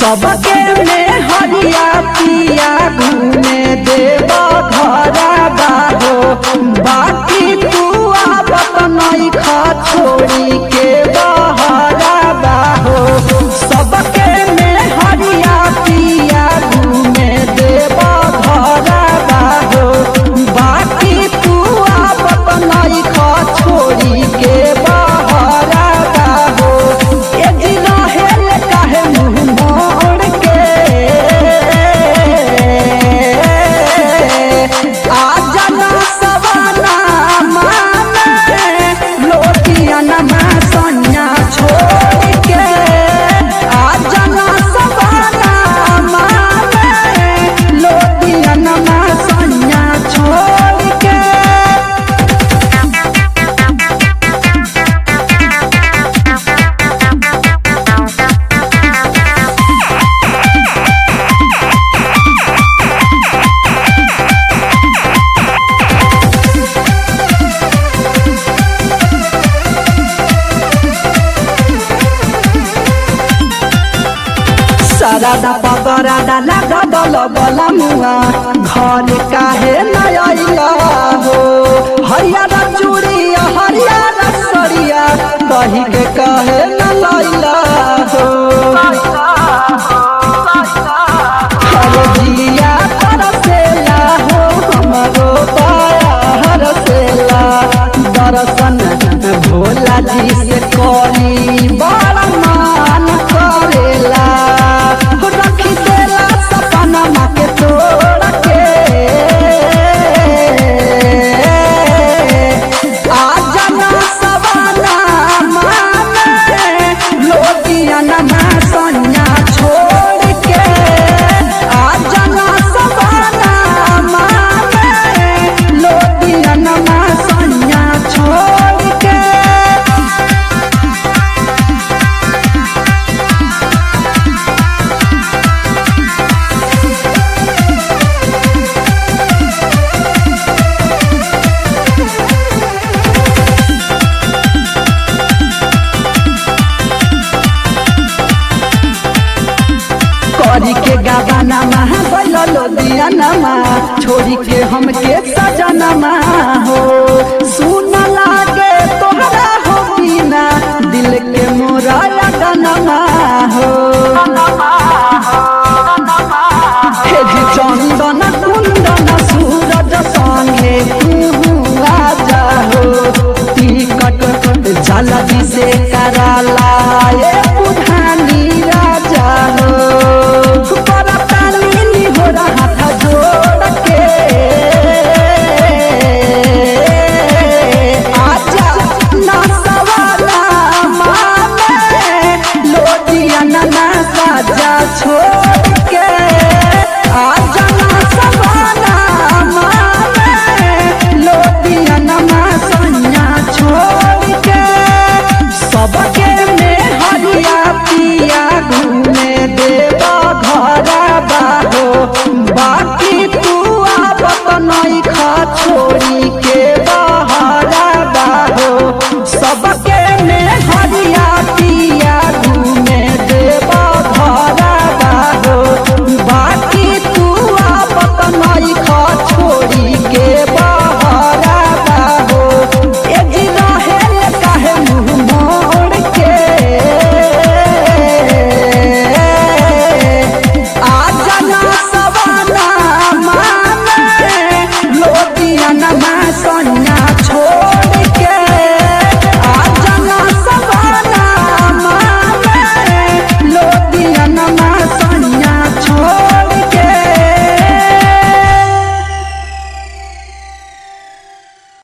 सबके में हरिया पिया घूमे देव घर बाहो बाकी तू आवत नहीं खा छोड़ी के बहरा बाहो सबके में हरिया पिया घूमे देव घर बाहो बाकी तू आवत नहीं खा छोड़ी के बहरा बाहो ए जिना हेल काहे मुंह मोड़ के आ जाना सवाना माने लोटिया नमा सोनिया छोड़ के आ जाना सवाना माने लोटिया नमा सोनिया छोड़ के सरादा पगरादा लागा दल बला मुआ घर काहे न आइला हो हरियारा चूड़िया हरियारा सरिया कही के काहे न लाइला हो हरे जिया तरसेला हो हमरो पाया हरसेला दर्शन भोला जी से करी बड़ा मान करेला रखी देला सपना माँ के तोड़ के आ जाना सवाना माने लोटिया नमा सोनिया छोड़ के आ जाना सवाना माने लोटिया नमा सोनिया छोड़ के करी के गावाना महा बैलो दियानमा छोड़ी के हमके सजनमा हो सुन लागे तोहरा हो बिना दिल के मोरा लगनमा हो हे जी चंदन कुंदन सूरज संगे तू आजा हो टिकट जल्दी से कराला ए बुढ़ानी राजा हो बरतानी हो रहा था जोड़ के आजा ना सवाला मामे लोटिया ना साजा छोड़ के आजा ना सवाला मामे लोटिया ना सोनिया छोड़ के सबके में हरिया पिया घूमे देवा घर बाहो बाकी तू आवत नहीं खा छोड़ी के बहरा बाहो सबके में हरिया